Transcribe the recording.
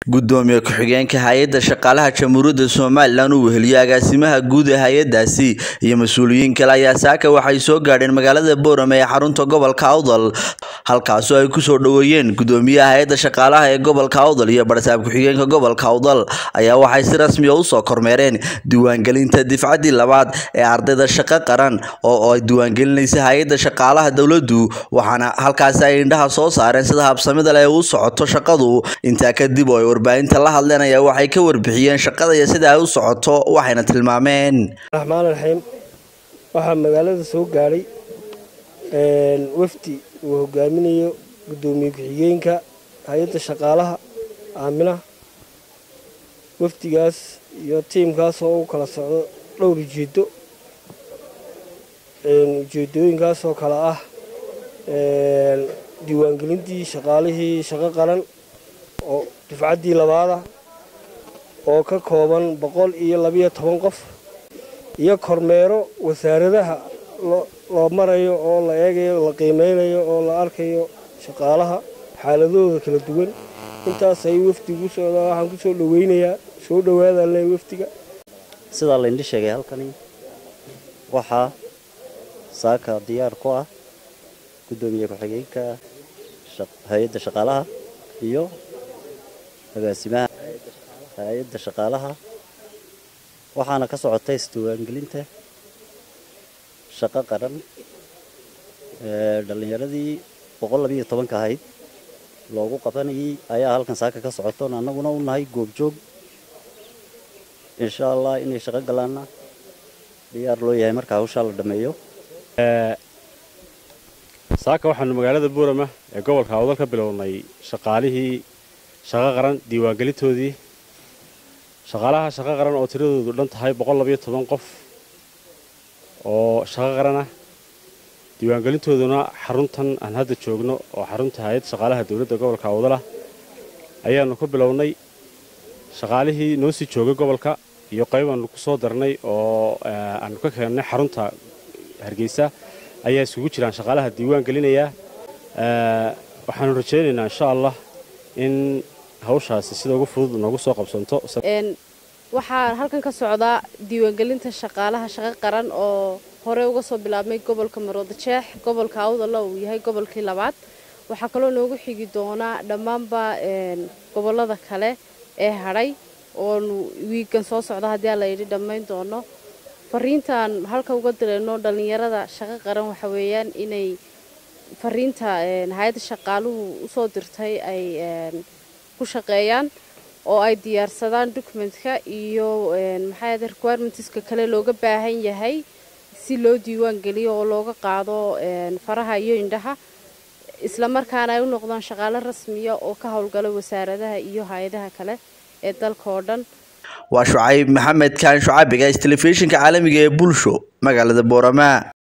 gudoomiye ku-xigeenka hay-adda shaqaalaha jamhuuriyadda somalilan uu weheliyo agaasimaha guud ee hay-adaasi iyo mas-uuliyiin kale ayaa saaka waxay soo gaadheen magaalada boorame ee xarunta gobolka awdal halkaasoo ay kusoo dhoweeyeen gudoomiyaha hay-adda shaqaalaha ee gobolka awdal iyo barsaab ku-xigeenka gobolka awdal ayaa waxay si rasmiya usoo kormeereen diiwaangelinta difcaddii labaad ee ardayda shaqo qaran oo ay diiwaangelinaysa hay-adda shaqaalaha dowladdu waxaana halkaasi ay indhaha soo saareen sida habsamida leh u socoto shaqadu intaa kadib oo ay warbaahinta la hadleen ayaa waxay ka warbixiyeen shaqada iyo sida ay u socoto waxayna tilmaameen raxmaan raxiim waxaa magaalada soo gaadhay wafdi uu hogaaminayo gudoomiye ku-xigeenka hay-adda shaqaalaha aaminaha wafdigaas iyo tiimkaas oo u kala socdo dhowr ujeedo ujeedooyinkaasoo kale ah diiwaangelintii shaqaalihii shaqo qaran oo dufcaddii labaada oo ka kooban boqol iyo labiyo toban qof iyo kormeero wasaaradaha loo marayo oo la eegayo la qiimeynayo oo la arkayo shaqaalaha xaaladooda kala duwan intaas ay wafdigu socdaa waxaan kusoo dhaweynayaa soo dhawaada le wafdiga sidaa layndhi sheegay halkani waxaa saaka diyaar ku ah gudoomiye ku-xigeenka hay-adda shaqaalaha iyo agaasimaha hay-adda shaqaalaha waxaana ka socota isdiiwaangelinta shaqo qaran dhallinyaradii boqol labiiyo tobanka ahayd loogu qabanayay ayaa halkan saaka ka socotoon annaguna u nahay goobjoog insha allah inay shaqo galaanna diyaar loo yahay marka hawshaa la dhammeeyo saaka waxaanu magaalada buurama ee gobolka awdal ka bilownay shaqaalihii shaqo qaran diiwaangelintoodii shaqaalaha shaqo qaran oo tiradoodu dhan tahay boqol labayo toban qof oo shaqo qaran ah diiwaangelintooduna xaruntan aan hadda joogno oo xarunta hay-adda shaqaalaha dowladda gobolka awdalah ayaanu ku bilownay shaqaalihii noo sii joogay gobolka iyo qayb aanu ku soo darnay oo aanu ka keennay xarunta hargeysa ayaa isugu jiraan shaqaalaha diiwaan gelinayaa waxaanu rajaynaynaa insha allah in hawshaasi sida ugu fudud noogu soo qabsanto waxaa halkan ka socdaa diiwaangelinta shaqaalaha shaqo qaran oo hore uga soo bilaabmay gobolka marooda jeex gobolka awdalla uu yahay gobolkii labaad waxaa kaloo noogu xigi doonaa dhammaanba gobollada kale ee hadhay oonu wiigan soo socda haddii aan layidhi dhammayn doono fariintaan halka uga dirayno dhallinyarada shaqo qaran waxa weeyaan inay fariinta hay-adda shaqaaluhu usoo dirtay ay ku shaqeeyaan oo ay diyaarsadaan documentka iyo maxaayade requirementiska kale looga baahan yahay si loo diiwaan geliyo oo looga qaado faraha iyo indhaha isla markaana ay u noqdaan shaqaalo rasmiya oo ka howlgala wasaaradaha iyo hay-adaha kale ee dalka oo dhan waa shucayb maxamed kaan shucabiga telefishinka caalamiga ee bulsho magaalada boorama